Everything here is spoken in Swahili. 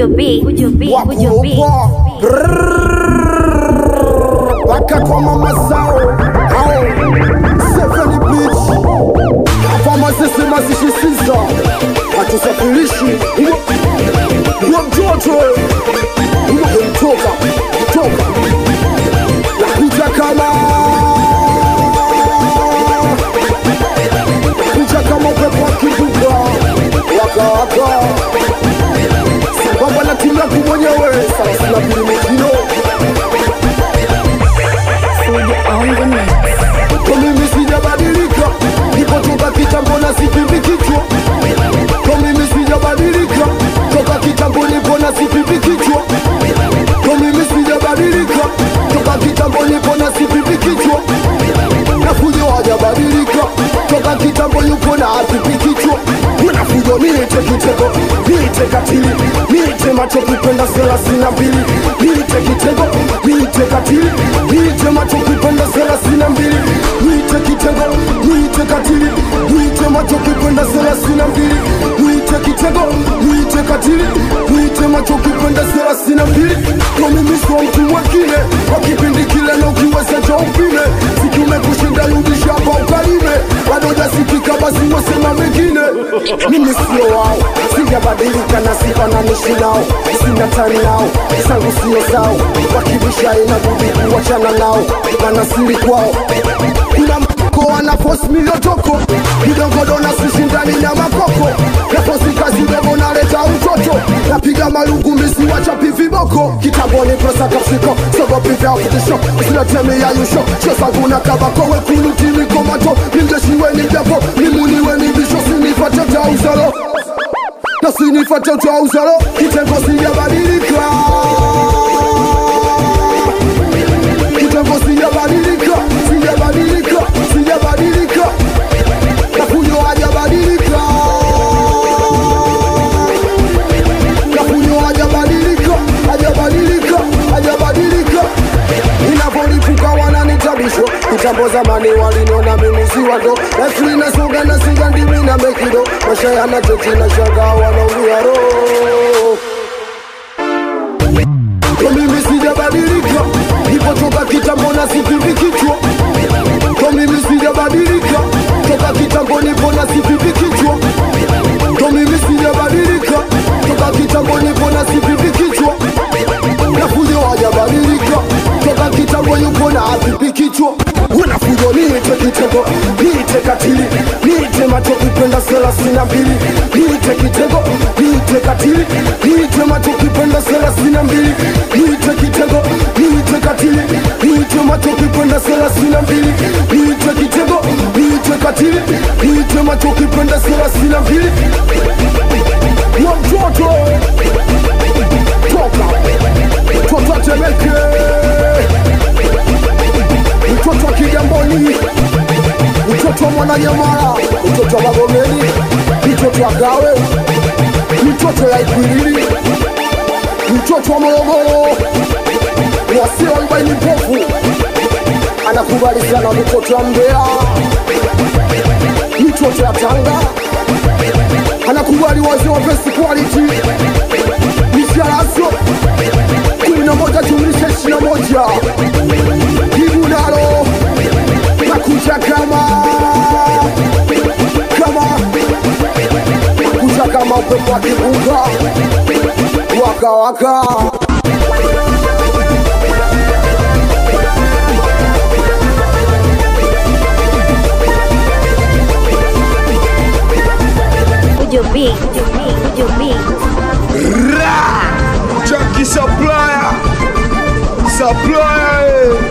Fujo B, Fujo B, Fujo B. Waka kwa mama zao hao Seven beach Kama sisi masishisiza Hatusafirishi Uwa mtoto Uwa mtoka Toka Nakuja kama Nakuja kama upepo wa kibuga Waka waka Sambamba na timu yangu mwenyewe Thelathini na mbili mikino Fujo on the mix. Kwa mimi sijabadilika, nipotoka kitambo na sipimbi kichwa. Kwa mimi sijabadilika, toka kitambo nipo na sipimbi kichwa. Kwa mimi sijabadilika, toka kitambo nipo na sipimbi kichwa. Na fujo hajabadilika, toka kitambo yupo na hapipi kichwa. Kuna fujo niite kitego, niite katili, niite macho kupenda thelathini na mbili, niite kitego, niite katili, niite macho kupenda thelathini na mbili, niite kitego, niite katili, niite macho kupenda thelathini na mbili, niite kitego, niite katili, niite macho kupenda thelathini na mbili. Kwa mimi sio mtu mwingine, kwa kipindi kile na ukiweza cha upime, siki umekushinda rudisha hapa ukalime, bado jasikika basi wasema mengine. Mimi sio wao, sijabadilika na sifananishi nao, sina tani nao, zangu sio zao, wakibisha inabudi kuwachana nao, mana siri kwao kuna mko wana post miliotoko midogodo na sishindani na makoko na posti kazi dogo naleta utoto napiga malungu misi wachapi viboko kitaboni presa kapsiko sogopi vya kutisho silatemi ya yusho shosangu na kabako wekuluti mikomato ningeshiweni japo nimuniweni bisho sinipate tauzalo na sinipate tauzalo kitengo sijabadilika kitambo sijabadilika, sijabadilika, sijabadilika, Kafunyo hajabadilika, Kafunyo hajabadilika, hajabadilika, hajabadilika. Inavyolipuka wananitabishwa, kitambo zamani walinona mimi si wando, lakini nasonga na siga ndimi na mekido, maisha yanachoti na shangaa wanaumia roho kwa mimi sijabadilika, nipotoka kitambo na sipimbi kichwa. Kwa mimi sijabadilika, toka kitambo nipo na sipimbi kichwa. Kwa mimi sijabadilika, toka kitambo nipo na sipimbi kichwa. Na fujo hajabadilika, toka kitambo yupo na hapipi kichwa. Una fujo niite kitego, niite katili, niite macho kupenda thelathini na mbili, niite kitego, niite katili, niite macho kupenda thelathini na mbili, niite kitego, niite katili, niite macho kupenda thelathini na mbili, niite kitego, niite katili, niite macho kupenda thelathini na mbili. Wa mtoto toka mtoto atemeke mtoto wa Kigamboni, mtoto wa Mwananyamala, mtoto wa Magomeni, mtoto wa Gawe, mtoto ya Ikwiriri, mtoto wa Morogoro, wasio arobaini mpofu, anakubali sana mtoto wa Mbeya, mtoto ya Tanga, anakubali wazee wa best quality, misharaso kumi na moja jumlisha ishirini na moja jibu nalo nakuja kama kama nakuja kama upepo wa kibuga waka waka Fujo B, Fujo B, Fujo B. Junkie supplier, supplier.